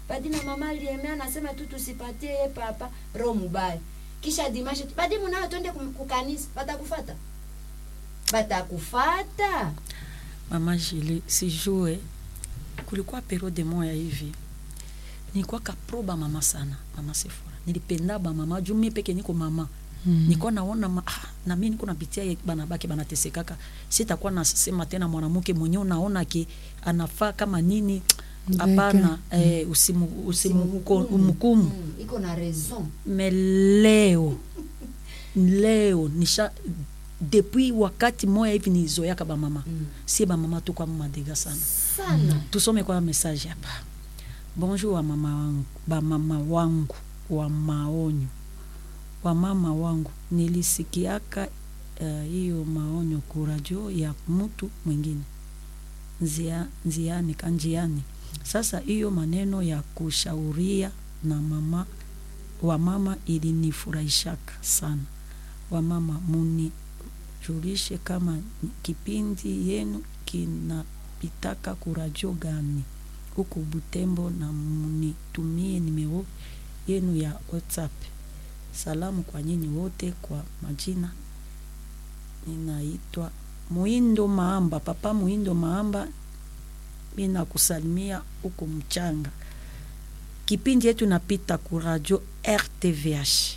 padi na mama aliemea anasema tu tusipatie ye papa roho mubaya kisha dimashe tu padi munao twende kum- kukanisa batakufata batakufata mama Julie sijue kulikuwa periode moya hivi nilikuwa kaproba mama sana mama Sefora nilipenda ba mama juu mimi peke niko mama mm. niko naona ma, ah, na mimi niko napitia ye bana baki banatesekaka sitakuwa nasema tena mwanamke mwenyewe unaona ki anafaa kama nini hapana eh, usimu usimu umhukumu Mm, iko na raison me leo leo nisha depuis wakati moya hivi nizoyaka bamama Mm. sie bamama tukwa madega sana sana tusome kwa message hapa bonjour wa mama wangu bamama wangu wa maonyo wa mama wangu nilisikiaka eh, hiyo uh, maonyo kuradio ya mtu mwingine nzia, nziani kanjiani sasa hiyo maneno ya kushauria na mama wa mama ilinifurahishaka sana wamama munijulishe kama kipindi yenu kinapitaka kuradio gani huku Butembo na munitumie nimero yenu ya WhatsApp. Salamu kwa nyinyi wote kwa majina. Ninaitwa Muindo Maamba, papa Muindo Maamba, mina kusalimia huko mchanga. Kipindi yetu napita ku radio RTVH.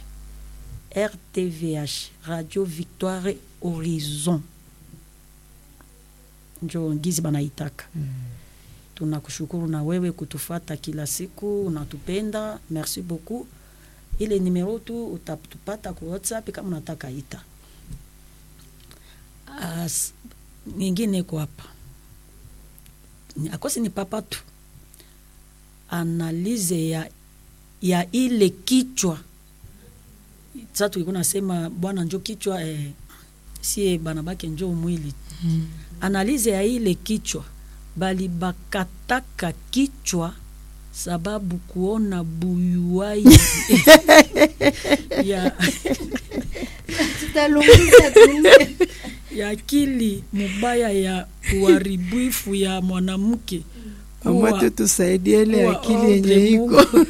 RTVH, Radio Victoire Horizon. Njo ngizi banaitaka. Mm tunakushukuru na wewe kutufata kila siku unatupenda merci beaucoup ile nimero tu utatupata ku whatsapp kama unataka ita As, nyingine iko hapa Ni- akosi ni papa tu analize ya, ya ile kichwa sa tulikuwa nasema bwana njo kichwa eh, sie banabake njo mwili Mm. analize ya ile kichwa bali bakataka kichwa sababu kuona buyuwai ya, tutalunguza tume ya akili mubaya ya uharibifu ya mwanamke Mama kuwa- tu tusaidie ile kuwa akili yenye ombre iko Mungu.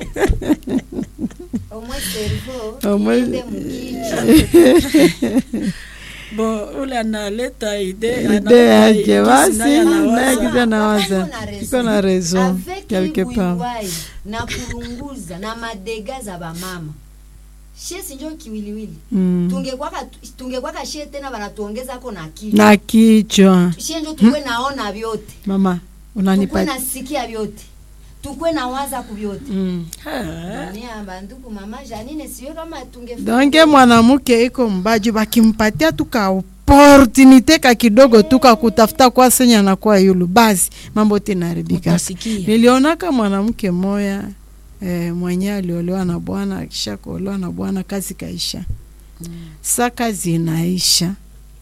omwe servo Omwe- iende mukichwa bo ule analeta ide ide analeta yake jinsi basi naye anawaza. naye kiza Papa nawaza iko na iko na raison Avec quelque hii part buiwai na kulunguza na madega za bamama shie sinjo kiwiliwili Mm. tungekwaka tungekwaka shie tena banatuongezako na kichwa na kichwa shie njo tukwe naona vyote mama tukwe unanipa nasikia vyote tukwe nawaza ku vyote mm. Ah, Dunia banduku mama Janine siyo kama tunge donke mwanamke iko mbaju bakimpatia tu ka opportunite ka kidogo tu ka kutafuta kwa senya na kwa yulu basi mambo tinaharibika utasikia nilionaka mwanamke moya eh, mwenye aliolewa na bwana akisha kuolewa na bwana kazi kaisha Mm. sa kazi inaisha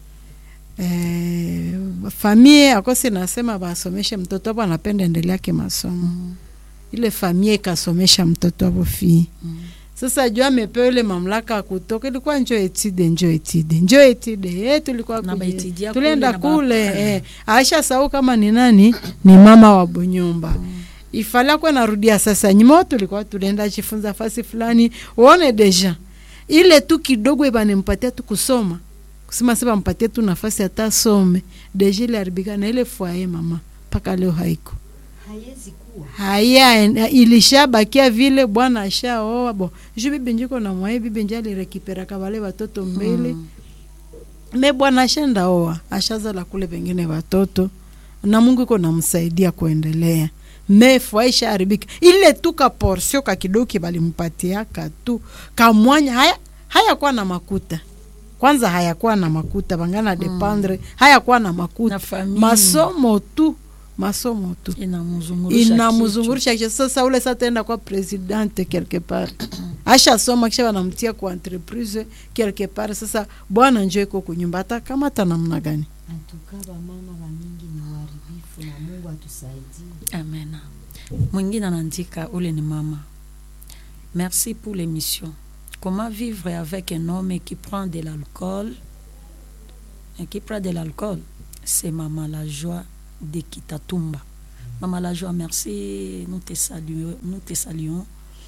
eh, famie akosi nasema basomeshe mtoto abo anapenda endeleake masomo Mm, ile famie ikasomesha mtoto abo fii mm. sasa juu amepewa ile mamlaka ya kutoka, ilikuwa njo etide njo etide njo etide eh, tulikuwa Na kuje- baitidia tulienda kule na ba- kule eh, aisha sau kama ni nani ni mama wa Bunyumba ifala kwa narudia sasa nyuma, tulikuwa tulienda jifunza fasi fulani, uone deja ile tu kidogo ibanimpatia tu kusoma kusema sasa mpatie tu nafasi hata some deja ile haribika na ile fwaye mama mpaka leo haiko haiwezi kuwa haya en- ilishabakia vile bwana ashaoa bo ju bibi njiko na mwaye bibi nje alirekiperaka wale watoto mbele Mm. me bwana ashenda oa ashazala kule pengine watoto na Mungu iko namsaidia kuendelea me fwaisha haribika ile tu ka porsio ka kidogo kibalimpatiaka tu kamwanya haya hayakuwa na makuta kwanza hayakuwa na makuta bangana dependre hayakuwa na makuta na familia masomo tu masomo tu inamzungurisha inamzungurisha kisha sasa ule sasa taenda kwa presidente quelque part ashasoma kisha wanamtia kwa entreprise quelque part sasa bwana njo iko kunyumba hata kama hata namna gani antuka bamama bamingi ni uharibifu na Mungu atusaidie kichwa. Amena. Mwingine anaandika ule ni mama. Merci pour l'émission. Comment vivre avec un homme qui prend de l'alcool et qui prend de l'alcool C'est maman la joie de Kitatumba. Maman la joie, merci. Nous te saluons. Nous te saluons.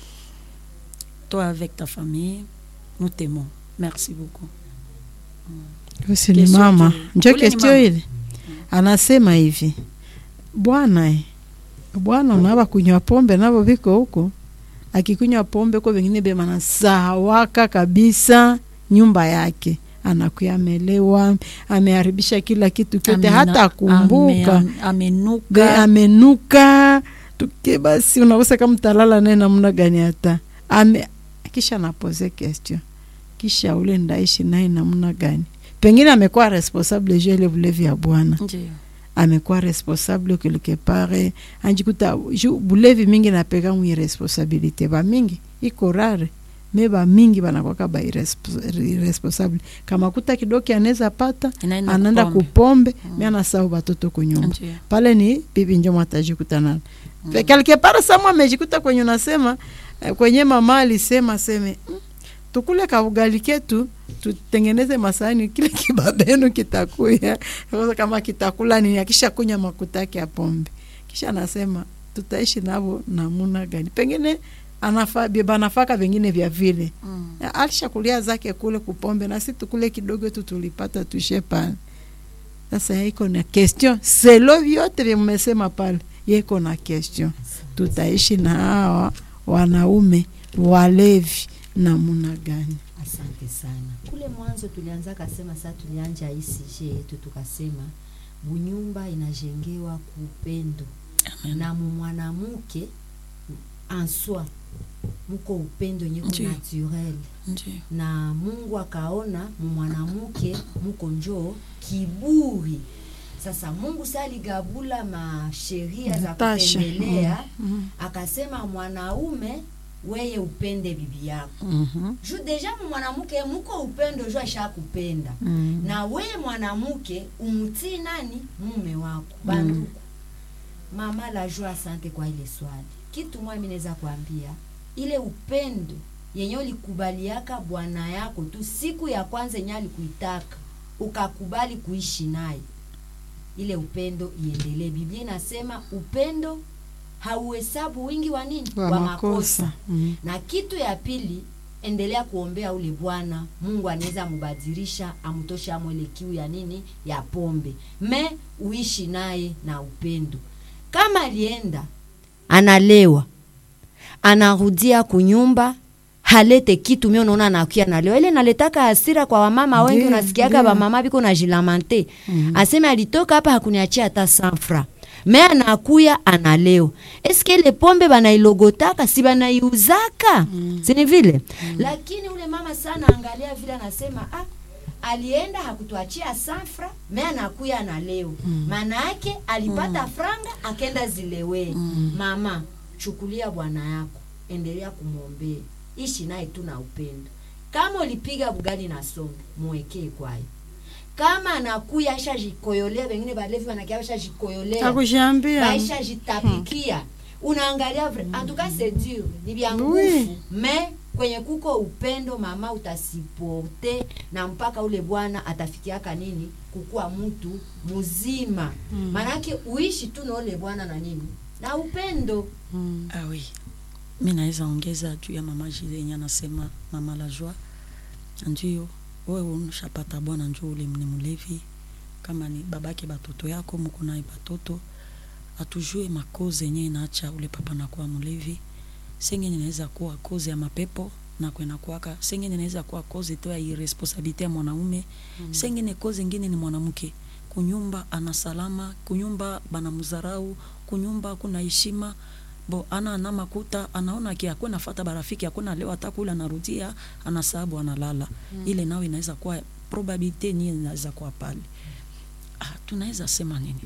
Toi avec ta famille, nous t'aimons. Merci beaucoup. Husi ni Kesho mama tu- njo ule ni kestio mama. ile anasema hivi bwana eh, bwana unava kunywa pombe navo viko huko akikunywa pombe ko vengine bemanasawaka kabisa nyumba yake anakuya amelewa ameharibisha kila kitu kyote Amena- hata akumbuka ame- Be- amenuka amenuka tuke basi unakosa kama mtalala naye namna gani hata ame kisha napoze question kisha ule ndaishi naye namna gani pengine amekuwa responsable juu ya ile bulevi ya bwana Ndiyo. amekuwa responsable quelque part anjikuta ju bulevi mingi napeka mwi responsabilité ba mingi iko rare me ba mingi banakwaka ba irrespo- irresponsable kama kuta kidoki anaweza pata Inaenda anaenda kupombe. kupombe mm. me anasahau batoto kunyumba Ndiyo. pale ni bibi njo mwatajikuta nalo mm. quelque part samwa amejikuta kwenye unasema eh, kwenye mama alisema seme mm, tukule kaugali ketu tutengeneze masahani kile kibabenu kitakuya Sasa kama kitakula nini akisha kunya makuta yake ya pombe kisha anasema tutaishi navo namuna gani pengine anafa banafaka vingine vya vile Mm. alishakulia zake kule kupombe na si tukule kidogo tu tulipata tushe pale sasa iko na question selo vyote vya mmesema pale yeko na question tutaishi na hawa wanaume walevi namuna gani asante sana kule mwanzo tulianza kasema saa tulianja hii sije yetu tukasema bunyumba inajengewa kuupendo Amen. na mumwanamuke answa muko upendo nyeko Ndiyo. naturel Ndiyo. na mungu akaona mumwanamuke muko njoo kiburi sasa mungu sa aligabula masheria za Natasha. kutembelea Mm. akasema mwanaume weye upende bibi yako Mhm. juu deja mwanamke muko upendo juu ashakupenda Mm. na weye mwanamke umutii nani mume wako banduku mama la joie asante kwa ile swali kitu mwa mi naweza kuambia ile upendo yenye ulikubaliaka bwana yako tu siku ya kwanza yenye alikuitaka ukakubali kuishi naye ile upendo iendelee biblia inasema upendo hauhesabu wingi wa nini wa makosa mm. na kitu ya pili endelea kuombea ule bwana mungu anaweza mubadilisha amtoshe amwele kiu ya nini ya pombe me uishi naye na upendo kama alienda analewa anarudia kunyumba halete kitu mi unaona anakia nalewa ile naletaka hasira kwa wamama wengi Ndiyo, unasikiaka ndiyo. wamama biko na jilamante aseme alitoka hapa hakuniachia hata sanfra me anakuya analewa eske ile pombe banailogotaka si banaiuzaka mm. sini vile mm. lakini ule mama sana angalia vile anasema ah, alienda hakutuachia sanfra me anakuya analewa maana yake alipata franga akenda zilewee mama chukulia bwana yako endelea kumwombea ishi naye tu na upendo kama ulipiga bugali na sombe mwekee kwayo kama anakuya ashajikoyolea wengine balevi wanakia ashajikoyolea akushaambia baisha jitapikia unaangalia vre en tout cas c'est dur ni vya nguvu Oui. me kwenye kuko upendo mama utasipote na mpaka ule bwana atafikiaka nini kukuwa mtu mzima maanake uishi tu na ule bwana na nini na upendo mm. Ah oui. Mi naweza ongeza juu ya mama Jile yenye anasema mama la joie. Ndio wewe unashapata bwana njoo ule ni mlevi kama ni babake batoto yako mko naye batoto atujue makoze yenye inaacha ule papa nakuwa mlevi. Sengine inaweza kuwa koze ya mapepo na kwenda kuwaka. Sengine inaweza kuwa koze tu ya irresponsabilite ya mwanaume. Mm. Sengine koze ingine ni mwanamke kunyumba ana salama, kunyumba bana mzarau, kunyumba kuna heshima bo ana ana makuta anaona ki hakuna fata barafiki hakuna leo hata kula anarudia anasabu analala mm. ile nao inaweza kuwa probabilite ni inaweza kuwa pale ah, tunaweza sema nini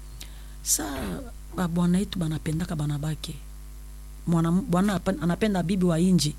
saa ba- bwana yetu banapendaka banabake mwana bwana apa- anapenda bibi wa inji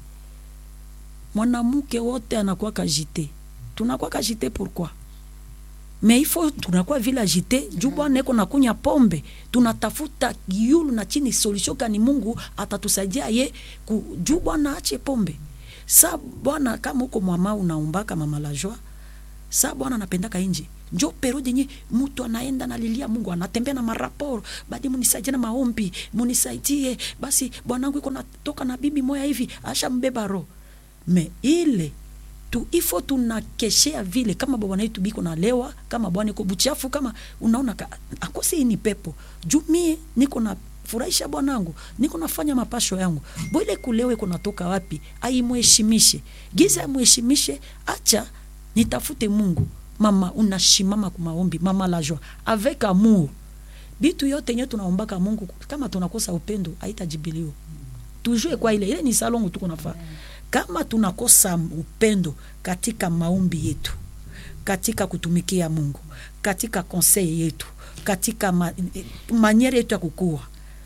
mwanamke wote anakuwa kajite tunakuwa kajite pourquoi mais il faut tunakuwa vile agite juu bwana eko nakunya pombe tunatafuta yulu na chini solution kani mungu atatusaidia ye ku, juu bwana ache pombe sa bwana kama uko mwama unaumbaka mama la joie sa bwana anapendaka inji njo periode yenye mtu anaenda nalilia mungu anatembea na maraporo badi munisaidie na maombi munisaidie basi bwanangu iko natoka na bibi moya hivi asha mbeba roho me ile tu ifo tunakeshea vile kama bwana yetu biko nalewa kama bwana iko buchafu kama unaona ka, akosi hii ni pepo juu mie niko na furahisha bwanangu niko nafanya mapasho yangu bwile kulewa iko natoka wapi aimheshimishe giza amheshimishe acha nitafute mungu mama unashimama kumaombi mama la joie avec amour bitu yote nye tunaombaka mungu kama tunakosa upendo haitajibiliwa tujue kwa ile ile ni salongo tuko nafaa kama tunakosa upendo katika maombi yetu katika kutumikia mungu katika conseil yetu katika ma, maniere yetu ya kukua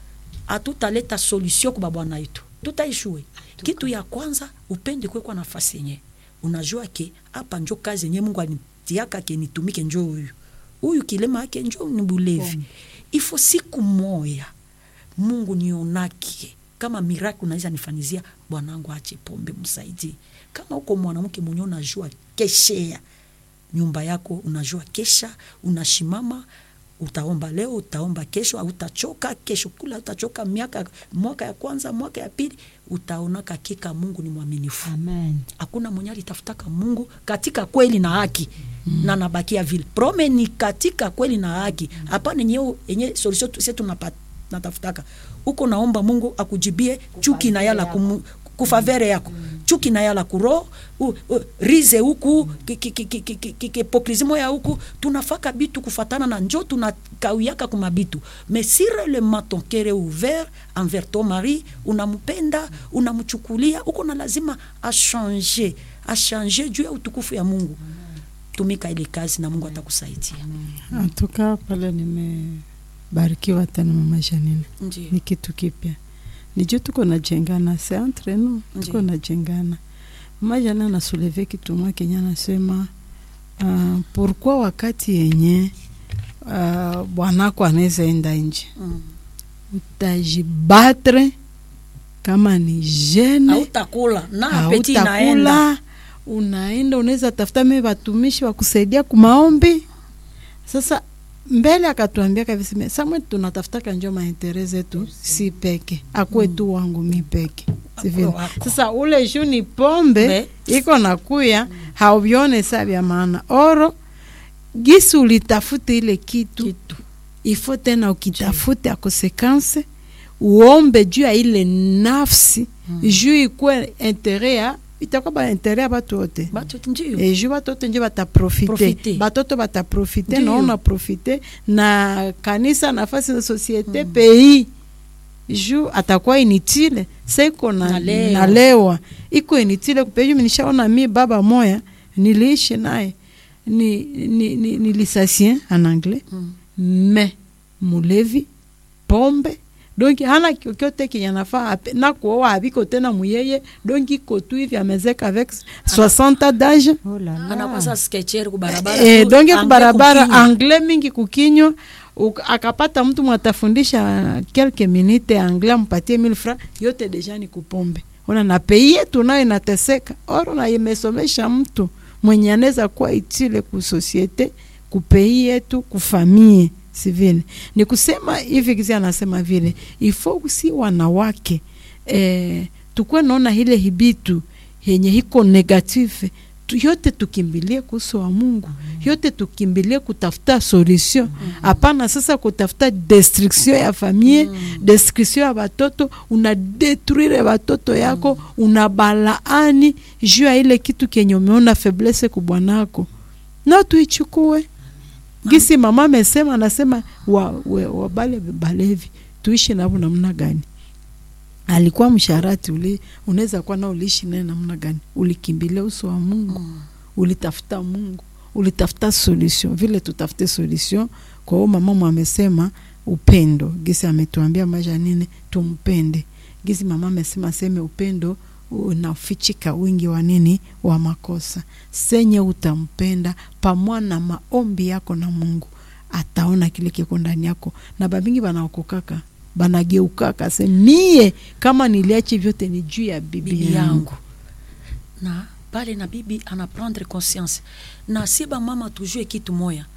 hatutaleta solution kwa bwana yetu tutaishue kitu ya kwanza upende kwekwa nafasi yenye unajua ke hapa njo kazi yenye mungu anitiaka ke nitumike njo huyu huyu kilema yake njo ni bulevi ifo siku moya mungu nionake kama miracle unaweza nifanyizia bwanangu ache pombe msaidie kama uko mwanamke mwenye unajua keshea nyumba yako unajua kesha unashimama utaomba leo utaomba kesho utachoka kesho kula utachoka miaka mwaka ya kwanza mwaka ya pili utaonaka kika mungu ni mwaminifu amen hakuna mwenye alitafutaka mungu katika kweli na haki mm. na nabakia vile prome ni katika kweli na haki hapana yenye yenye solution tu- sie tunapa- natafutaka uko naomba mungu akujibie chuki na yala kumu, kufavere yako chuki na yala kuro u, u, rize huku ki- ki- ki- ki- ki- ki- ki- hipokrizimo ya huku tunafaka bitu kufatana na njo tunakauyaka kuma bitu mais si réellement ton cœur est ouvert envers ton mari unampenda unamchukulia uko na lazima achange achange juu ya utukufu ya mungu tumika ile kazi na mungu atakusaidia antuka pale nimebarikiwa tena mama Janine, Ndiyo. ni kitu kipya nijo tuko najengana se entre nous tuko Ndiyo. najengana mama Janine anasuleve kitu mwa kenye anasema uh, pourquoi wakati yenye uh, bwanako anaweza enda nje Mm. utajibatre kama ni jene hautakula na apeti inaenda hautakula unaenda unaweza tafuta me watumishi wa kusaidia kumaombi sasa mbele akatuambia kabisa samwe tunatafutaka njo maintere zetu si peke akwe tu wangu mi peke Si vile. Akwe wako. sasa ule juu ni pombe Be. iko nakuya hauvione sa vya maana oro gisi ulitafute ile kitu, kitu ifo tena ukitafute a konsekanse uombe juu ya ile nafsi mm. juu ikwe intere ya itakuwa ba intere ya batu wote batu ndio e juu batu wote njo bataprofite Profite. batoto bataprofite Ndiyo. naona profite na kanisa nafasi za societe mm. pays juu atakuwa initile saiko na, Nalewa. nalewa iko initile kupeju nishaona mi baba moya niliishi naye ni, ni, ni, ni lisasien en anglais Mm. me mulevi pombe donki hana kyokyote kenye anafaa ape- na kuoa aviko tena muyeye donki iko tu hivi amezeka avec 60 d'âge oh la la anakwasa sketcher kubarabara eh, tu, donki anglais kubarabara kukinywa. anglais mingi kukinywa uk- akapata mtu mwatafundisha quelques minutes anglais ampatie 1000 francs yote deja ni kupombe ona na pei yetu nayo inateseka oro na imesomesha mtu mwenye anaweza kuwa itile ku societe kupei yetu kufamie si vile ni kusema hivi kizi anasema vile ifo si wanawake eh, tukwe naona ile hibitu yenye hiko negative tu, yote tukimbilie kuhusu wa Mungu yote tukimbilie kutafuta solution hapana sasa kutafuta destruction ya famille destruction ya batoto una detruire batoto yako una balaani juu ya ile kitu kenye umeona faiblesse kubwanako na tuichukue gisi mama amesema anasema wa, wa, wa bale balevi tuishi navo namna gani alikuwa msharati uli unaweza kuwa na uliishi naye namna gani ulikimbilia uso wa mungu mm. ulitafuta mungu ulitafuta solution vile tutafute solution kwa hiyo mama mwa amesema upendo gisi ametuambia maisha nini tumpende gisi mama amesema aseme upendo unafichika wingi wa nini wa makosa senye utampenda pamwa na maombi yako na mungu ataona kile kiko ndani yako na babingi banaokokaka banageukaka se mie kama niliachi vyote ni juu ya bibi, bibi yangu yangu na pale na bibi anaprendre conscience na si bamama tujue kitu moya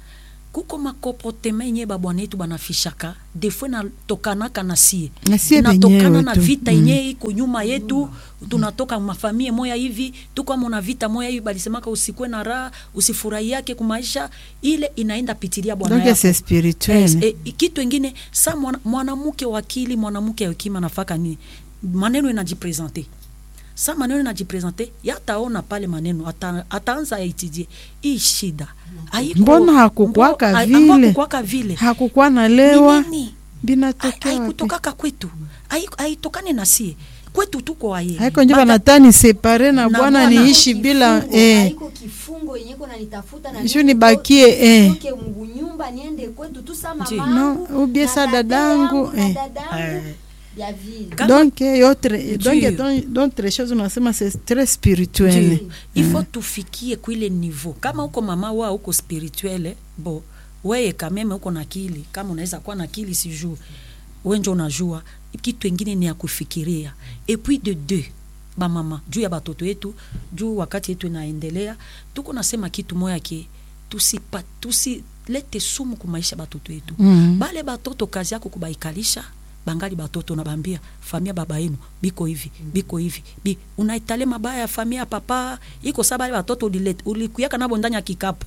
kuko makomportema yenye babwana yetu banafishaka defo natokanaka na sie Na sie natokana wenyewe na tu. vita Mm. yenye iko nyuma yetu tunatoka mafamie moya hivi tukwamo na vita moya hivi balisemaka usikwe na raha usifurahi yake kumaisha ile inaenda pitilia bwana donc yako c'est spirituel Yes, e, kitu ingine sa mwana- mwanamke wakili mwanamke ya hekima nafaka nini maneno inajipresente sa maneno inajipresente yataona pale maneno ata, ataanza aitidie hii shida haiko- Mbona hakukwaka mbo- ha- vile? hakukwaka vile hakukuwa na lewa Ni nini? binatokea wapi haikutokaka kwetu Hai- haitokane na sie kwetu tuko aye haiko njo Bata- banatani separe na Na bwana bwana niishi bila Kifungo, eh. haiko kifungo yenye iko nanitafuta na Sio mimi nibakie, nitoke- eh. nitoke Mungu nyumba niende kwetu tu sa Ndio. mamangu No, ubie na sa tate dadangu, yangu na eh. dadangu Eh. ya vile Kama- donc eh, autre donc Ndio. donc- d'autres choses unasema c'est très spirituel Ndio. ifo tufikie kuile niveau kama uko mama wa uko spirituele bo weye kameme uko na akili kama unaweza kuwa na akili sijuu wenjo unajua kitu ingine ni ya kufikiria et puis de deux bamama juu ya batoto yetu juu wakati yetu inaendelea tuko nasema kitu moya ke tusipa tusilete sumu kumaisha batoto yetu Mhm. bale batoto kazi yako kubaikalisha bangali batoto nabambia famia baba yenu biko hivi biko hivi bi unaitale mabaya ya famia ya papa iko sa bale batoto ulilete- ulikuyaka nabo ndani ya kikapu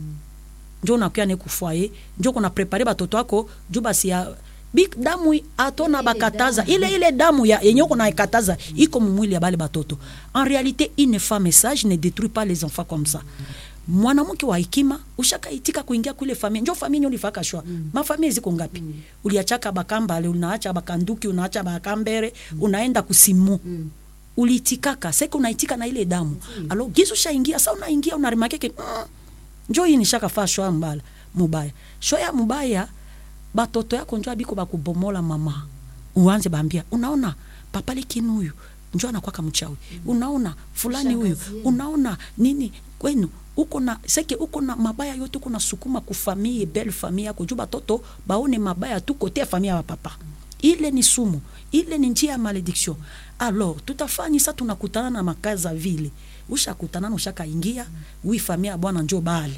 njo unakuya ne kufwaye njo kuna prepare batoto ako juu basi ya bi damu i- atona Ile bakataza damu. ile ile damu ya yenye uko naikataza iko mumwili ya bale batoto en réalité une femme sage ne détruit pas les enfants comme ça mwanamke wa hekima ushakaitika kuingia kule familia njo familia ulifaka shwa mm. mafamilia ziko ngapi mm. uliachaka bakambale unaacha bakanduki unaacha bakambere mm. unaenda kusimu mm uliitikaka seke unaitika na ile damu mm. alo gizu shaingia sa unaingia unaremakeke mm, njo hii nishakafaa shwa mbala mubaya shwa ya mubaya batoto yako njo abiko bakubomola mama uanze bambia unaona papa lekini huyu njo anakwaka mchawi unaona fulani huyu Shangazi yenu. unaona nini kwenu uko na seke uko na mabaya yote uko na sukuma kufamie belle famille yako juu batoto baone mabaya tu kote ya famille ya papa ile ni sumu ile ni njia ya malediction alors tutafanya sa tunakutana na makaza vile ushakutana na ushakaingia wi famille ya bwana njo bale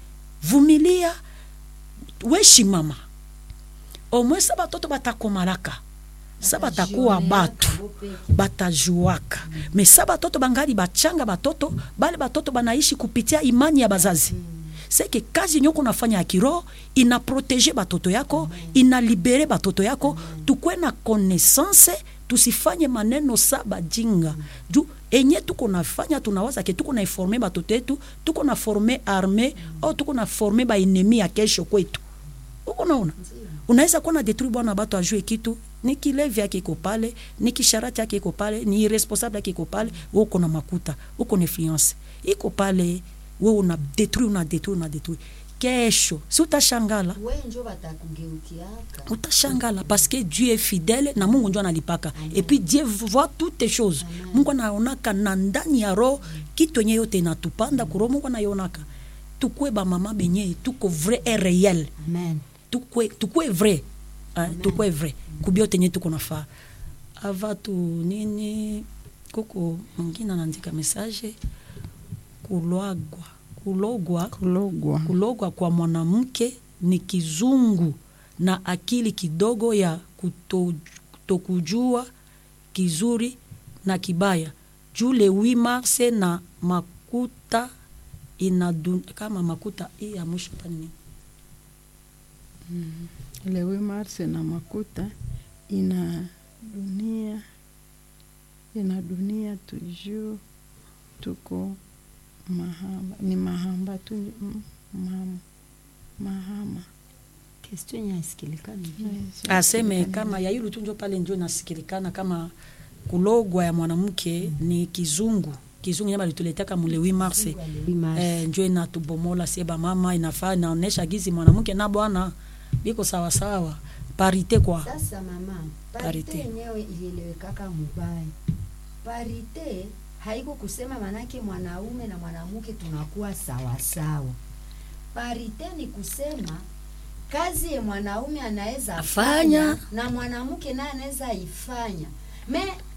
vumilia weshi mama omwe sa batoto batakomalaka sa batakuwa batu batajuaka me sa batoto bangali bachanga batoto bale batoto banaishi kupitia imani ya bazazi seke kazi yenye uko nafanya ya kiroho inaprotege batoto yako inalibere batoto yako tukwe na connaissance tusifanye maneno sa bajinga juu enye tuko nafanya tunawaza ke tuko naiforme batoto yetu tuko na forme arme au tuko na forme baenemi ya kesho kwetu uko naona unaweza kuwa na detruit bwana bato ajue kitu ni kilevi yake iko pale ni kisharati yake iko pale ni irresponsable yake iko pale we uko na makuta uko na influence iko pale we una detruit una detruit una detruit kesho si utashangala we njo batakugeukiaka utashangala parce que dieu est fidèle na mungu njo analipaka et puis dieu voit toutes les choses mungu anaonaka na ndani ya roho kitu yenye yote inatupanda kuro mungu anaionaka tukwe bamama benye tuko vrai et réel amen tukwe tukwe vrai hein, tukwe vrai kubiote nye tuko nafaa ava tu nini kuko mwingine anaandika message kulwagwa kulogwa kulogwa kulogwa kwa mwanamke ni kizungu na akili kidogo ya kuto- kutokujua kizuri na kibaya juu le 8 marse na makuta inadun, kama makuta hii ya mwisho hapa ni nini? le 8 mars na makuta ina dunia ina dunia toujours tuko mahamba ni mahamba tu mm, mahama mahama question yenye haisikilikani vile. aseme kama yailu tu njo pale njo inasikilikana kama kulogwa ya mwanamke ni kizungu kizungu nyama lituletaka mule 8 mars Oui, Mars. eh, njo inatubomola sie bamama inafaa inaonesha gizi mwanamke na bwana biko sawasawa parite kwa sasa mama Parite. parite yenyewe ilielewekaka mubaya parite haiko kusema manake mwanaume na mwanamke tunakuwa sawasawa parite ni kusema kazi ye mwanaume anaweza Afanya. fanya na mwanamke naye anaweza ifanya me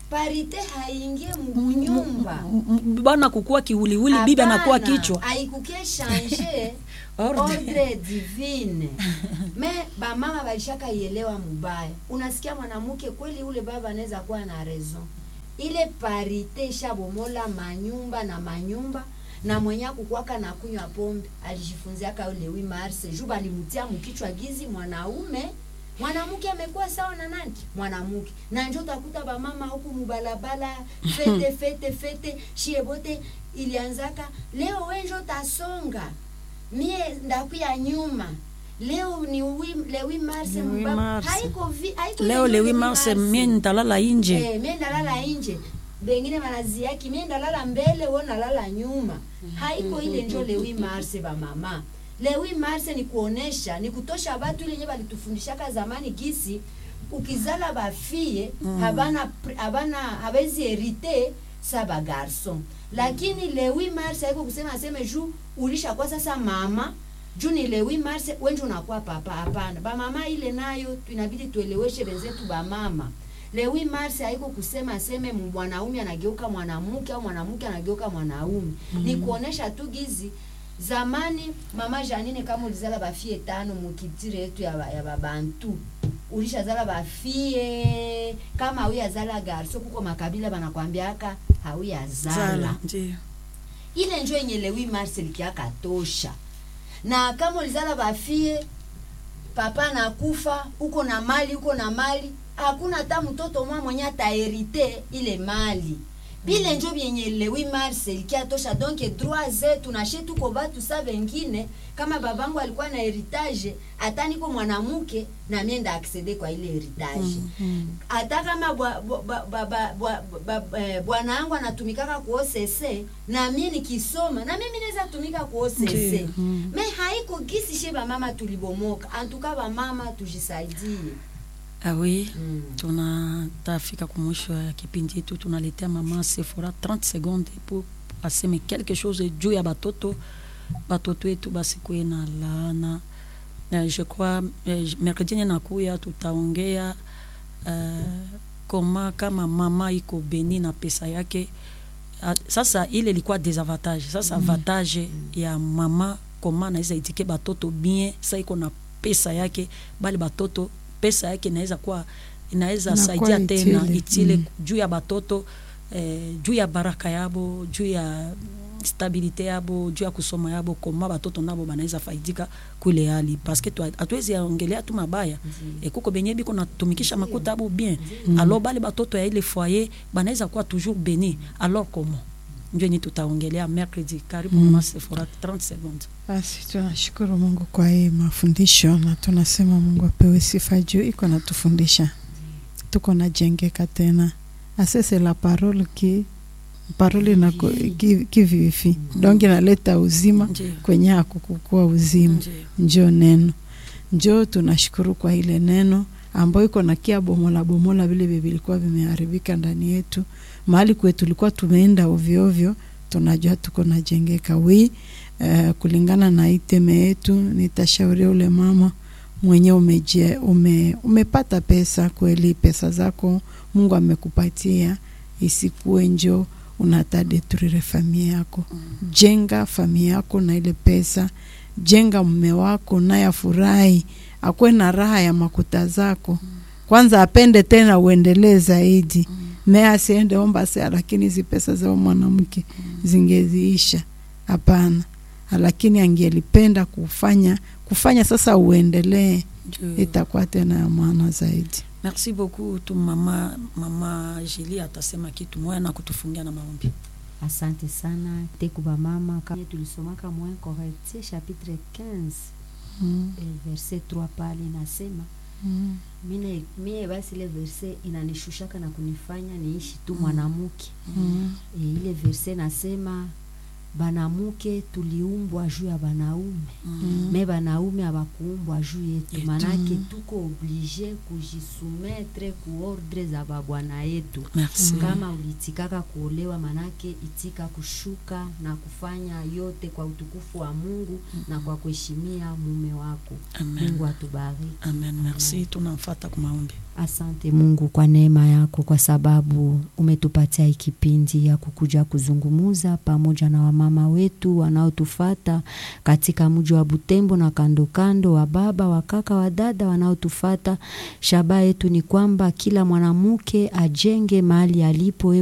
parite haingie munyumba M- m- bwana kukuwa kiwiliwili bibi anakuwa Hapana, kichwa haikuke change Ordre. ordre divine me bamama balishaka ielewa mubaya unasikia mwanamke kweli ule baba anaweza kuwa na raison ile parite ishabomola manyumba na manyumba na mwenye kukwaka na kunywa pombe alijifunziaka ule wi marse juu balimutia mukichwa gizi mwanaume mwanamke amekuwa sawa na nani mwanamke na njo utakuta bamama huku mubalabala fete fete fete shie bote ilianzaka leo wenjo tasonga mie ndakuya nyuma leo ni wi, le 8 mars Le 8 mbaba- mars. haiko vi, haiko leo le le 8 mars mie nitalala inje Eh, mie ndalala nje bengine banaziaki mie ndalala mbele wo nalala nyuma haiko ile njo lewi marse bamama lewi marse ni kuonesha ni kutosha batu ile nye balitufundishaka zamani gisi ukizala bafie habana pri- habana habezi herite sa bagarson lakini lewi marse haiko kusema aseme juu ulishakuwa sasa mama juu ni lewi marse wenje unakuwa papa hapana bamama ile nayo tu- inabidi tueleweshe benzetu bamama lewi marse haiko kusema aseme mwanaume anageuka mwanamke au mwanamke anageuka mwanaume ni kuonesha tu gizi zamani mama janine kama ulizala bafie tano mukitire yetu ya, ba- ya babantu ulishazala bafie kama hauyazala garso kuko makabila banakwambiaka hauyazala zala ndio ile njo yenye lewi mars likiaka tosha na kama ulizala bafie papa nakufa uko na mali uko na mali hakuna hata mtoto mwa mwenye ataherite ile mali bile njo vyenye lewi mars likia tosha donc droit zetu nashe tuko batu sa vengine kama babangu alikuwa na heritage hata niko mwanamke na mie nda aksede kwa ile heritage hata kama bwa- bwa- bwa- bwa- bwa- bwa- bwa- eh, bwana yangu anatumikaka ku OCC na mie nikisoma na mimi naweza tumika ku OCC Ndiyo. me haiko gisi she bamama tulibomoka antuka bamama tujisaidie ah oui mm. tunatafika kumwisho ya kipindi yetu tunaletea mama Sephora 30 seconde pour aseme quelque chose juu ya batoto batoto wetu basikuwe na laana Eh, je crois eh, mercredi yenye nakuya tutaongea uh, koma kama mama iko beni na pesa yake Ah, sasa ile ilikuwa desavantage sasa avantage ya mama koma naweza itike batoto bien sa iko na pesa yake bali batoto pesa yake inaweza kuwa inaweza Inakuwa saidia tena itile. itile Mm. juu ya batoto eh, juu ya baraka yabo juu ya stabilite yabo juu ya kusoma yabo koma batoto nabo banaweza faidika kule hali paske tu- hatuwezi ongelea tu mabaya e kuko benye biko natumikisha makuta abo bien alors bale batoto ya ile foyer banaweza kuwa toujours beni alors comment njo yenye tutaongelea mercredi karibu mama Sephora 30 secondes Basi tunashukuru Mungu kwa hii mafundisho na tunasema Mungu apewe sifa juu iko natufundisha, tuko najengeka tena. Asese la parole ki parole na ki, ki vivi donc inaleta uzima ndio kwenye hakukukua uzima ndio njo neno njo tunashukuru kwa ile neno ambayo iko na kia bomola bomola vile vile vilikuwa vimeharibika ndani yetu mahali kwetu tulikuwa tumeenda ovyo ovyo tunajua tuko najengeka wi uh, kulingana na iteme yetu nitashauria ule mama mwenye umeje, ume, umepata pesa kweli pesa zako mungu amekupatia isikuwe njo unatadeturire familia yako jenga familia yako na ile pesa jenga mume wako naye afurahi akuwe na raha ya makuta zako kwanza apende tena uendelee zaidi me asiende omba sea lakini hizi pesa zao mwanamke zingeziisha hapana lakini angelipenda kufanya kufanya sasa uendelee ndio itakuwa tena ya maana zaidi merci beaucoup tu mama mama Julie atasema kitu moya na kutufungia na maombi asante sana teku bamama kama tulisomaka moins correctie chapitre 15 mm. eh, verset 3 pale inasema Mm. mine mie basi ile verse inanishushaka na kunifanya niishi tu mwanamke Mm. e, ile verse nasema banamuke tuliumbwa juu ya banaume Mm. me banaume abakuumbwa juu yetu Yetu. manake tuko oblige kujisumetre ku ordre za babwana yetu merci kama uliitikaka kuolewa manake itika kushuka na kufanya yote kwa utukufu wa mungu na kwa kuheshimia mume wako amen mungu atubariki amen merci tunamfata kwa maombi Asante Mungu kwa neema yako, kwa sababu umetupatia hii kipindi ya kukuja kuzungumuza pamoja na wamama wetu wanaotufata katika mji wa Butembo na kando kando, wa baba, wa kaka, wa dada wanaotufata. Shabaha yetu ni kwamba kila mwanamke ajenge mahali alipo